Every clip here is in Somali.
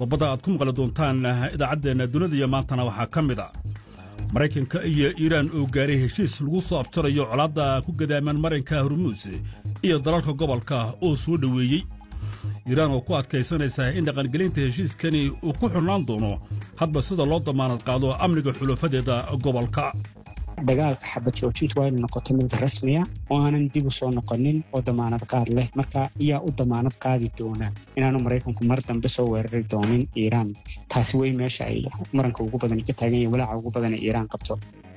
qodobada aad ku maqli doontaan idaacaddeenna dunida iyo maantana waxaa ka mid a maraykanka iyo iiraan oo gaaray heshiis lagu soo aftirayo colaadda ku gadaaman marinka hormuus iyo dalalka gobolka oo soo dhoweeyey iiraan oo ku adkaysanaysa in dhaqangelinta heshiiskani uu ku xurnaan doono hadba sida loo damaanad qaado amniga xulufadeeda gobolka dagaalka xabad joojintu waa inu noqoto mid rasmiya oo aanan dib u soo noqonin oo damaanad qaad leh marka ayaa u damaanad qaadi doona inaanu maraykanku mar dambe soo weerari doonin iiraan taasi wey meesha ay maranka ugu badan ka taagan yahin walaaca ugu badan ee iiraan qabto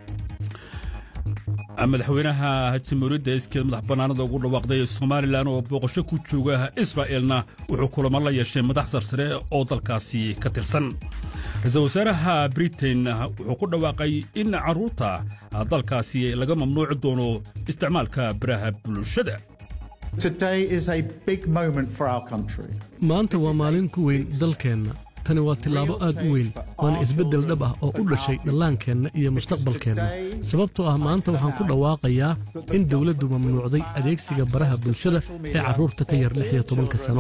madaxweynaha jamhuuriyadda iskeed madax bannaanada ugu dhawaaqday somalilan oo booqasho ku jooga israa'eelna wuxuu kulamo la yeeshay madax sarsare oo dalkaasi ka tirsan ra-iisul wasaaraha britain wuxuu ku dhawaaqay in carruurta dalkaasi laga mamnuuci doono isticmaalka baraha bulshada maanta waa maalin ku weyn dalkeenna tani waa tillaabo aad u weyn waana isbeddel dhab ah oo u dhashay dhallaankeenna iyo mustaqbalkeenna sababtoo ah maanta waxaan ku dhawaaqayaa in dawladdu mamnuucday adeegsiga baraha bulshada ee carruurta ka yar lix iyo tobanka sano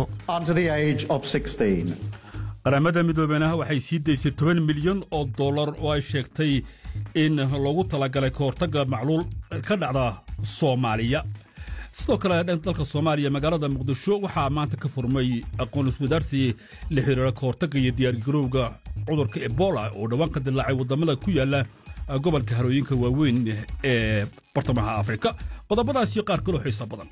qaramada midoobena waxay sii daysay toban milyan oo dollar oo ay sheegtay in loogu talagalay ka hortagga macluul ka dhacda soomaaliya sidoo kale dalka soomaaliya magaalada muqdisho waxaa maanta ka furmay aqoon iswadaarsi la xiriira ka hortagga iyo diyaargarowga cudurka ebola oo dhowaan ka dilaacay waddamada ku yaalla gobolka harooyinka waaweyn ee bartamaha afrika qodobadaasiyo qaar kaloo xiisa badan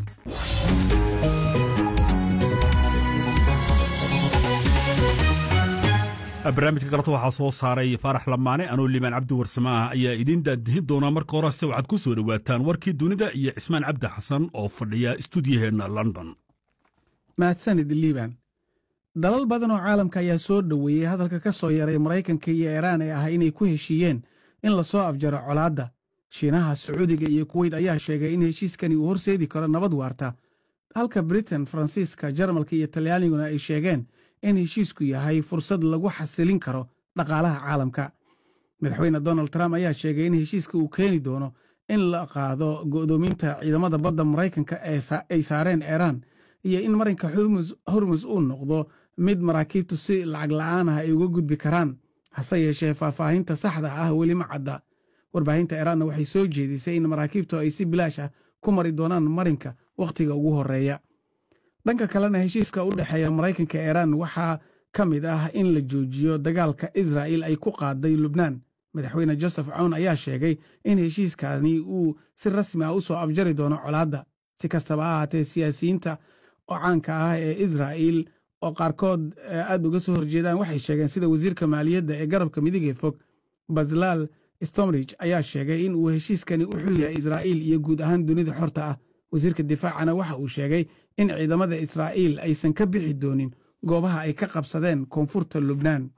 barnaamijka galabta waxaa soo saaray faarax lamaane anoo liibaan cabdi warsamaah ayaa idiin daadihin doonaa marka horese waxaad ku soo dhowaataan warkii dunida iyo cismaan cabdi xasan oo fadhiya istuudiyaheenna london mahadsanid liibaan dalal badan oo caalamka ayaa soo dhoweeyey hadalka ka soo yaray maraykanka iyo iiraan ee ah inay ku heshiiyeen in lasoo afjaro colaadda shiinaha sacuudiga iyo kuweyt ayaa sheegay in heshiiskani uu horseedi karo nabad waarta halka britain faransiiska jarmalka iyo talyaaniguna ay sheegeen in heshiisku yahay fursad lagu xasilin karo dhaqaalaha caalamka madaxweyne donald trump ayaa sheegay in heshiiska uu keeni doono in la qaado go'doominta ciidamada badda maraykanka ay saareen iiraan iyo in marinka hormus uu noqdo mid maraakiibtu si lacag la'aan ah ay uga gudbi karaan hase yeeshee faahfaahinta saxda ah weli ma cadda warbaahinta iiraanna waxay soo jeedisay in maraakiibtu ay si bilaash ah ku mari doonaan marinka wakhtiga ugu horreeya dhanka kalena heshiiska u dhexeeya maraykanka iiraan waxaa ka mid ah in la joojiyo dagaalka israa'il ay ku qaaday lubnaan madaxweyne joseph cown ayaa sheegay in heshiiskani uu si rasmi ah u soo afjari doono colaadda si kastaba ha ahaatee siyaasiyiinta oo caanka ah ee israa'il oo qaarkood aad uga soo horjeedaan waxay sheegeen sida wasiirka maaliyadda ee garabka midigee fog baslaal stomrich ayaa sheegay in uu heshiiskani u xul yahay israa'iil iyo guud ahaan dunida xorta ah wasiirka difaacana waxa uu sheegay in ciidamada israa'iil aysan ka bixi doonin goobaha ay ka qabsadeen koonfurta lubnaan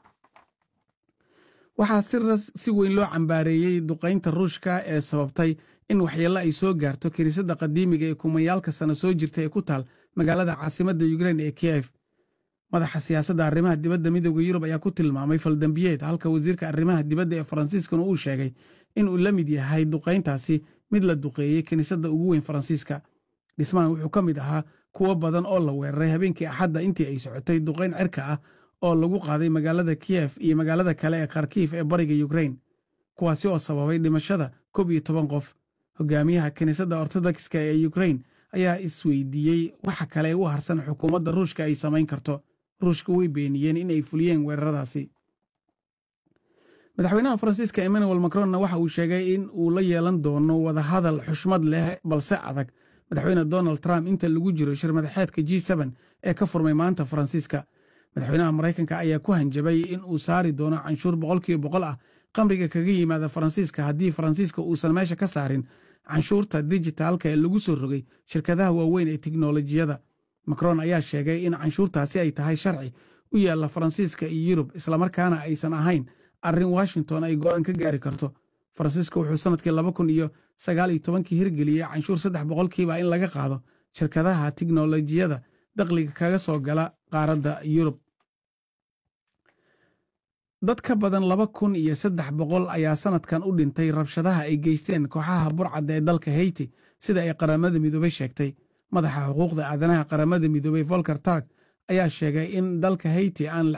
waxaa si weyn loo cambaareeyey duqaynta ruushka ee sababtay in waxyeello ay soo gaarto kiniisadda qadiimiga ee kumayaalka sana soo jirta ee ku taal magaalada caasimadda yukrein ee kiyef madaxa siyaasadda arrimaha dibadda midooda yurub ayaa ku tilmaamay faldambiyeed halka wasiirka arrimaha dibadda ee faransiiskana uu sheegay in uu la mid yahay duqayntaasi mid la duqeeyey kiniisadda ugu weyn faransiiska dhismahan wuxuu ka mid ahaa kuwo badan oo la weeraray habeenkii axadda intii ay socotay duqayn cirka ah oo lagu qaaday magaalada kiyef iyo magaalada kale ee kharkiif ee bariga yukrein kuwaasi oo sababay dhimashada koob iyo toban qof hogaamiyaha kiniisadda ortodokska ee yukrein ayaa isweydiiyey waxa kale u harsan xukuumadda ruushka ay samayn karto ruushka way beeniyeen in ay fuliyeen weeraradaasi madaxweynaha faransiiska emmanuel macronna waxa uu sheegay in uu la yeelan doono wadahadal xushmad leh balse adag madaxweyne donald trump inta lagu jiro shir madaxeedka g ee ka furmay maanta faransiiska madaxweynaha maraykanka ayaa ku hanjabay in uu saari doono canshuur boqolkiiba boqol ah qamriga kaga yimaada faransiiska haddii faransiiska uusan meesha ka saarin canshuurta dijitaalka ee lagu soo rogay shirkadaha waaweyn ee tiknolojiyada macron ayaa sheegay in canshuurtaasi ay tahay sharci u yaalla faransiiska iyo yurub islamarkaana aysan ahayn arrin washington ay go'aan ka gaari karto faransiiska wuxuu sannadkii laba kun iyo sagaal iyo tobankii hirgeliyey canshuur saddex boqolkiiba in laga qaado shirkadaha tiknolojiyada dakhliga kaga soo gala qaaradda yurub dad ka badan laba kun iyo saddex boqol ayaa sannadkan u dhintay rabshadaha ay geysteen kooxaha burcadda ee dalka heyti sida ay qaramada midoobey sheegtay madaxa xuquuqda aadanaha qaramada midoobey volker tark ayaa sheegay in dalka heyti aan la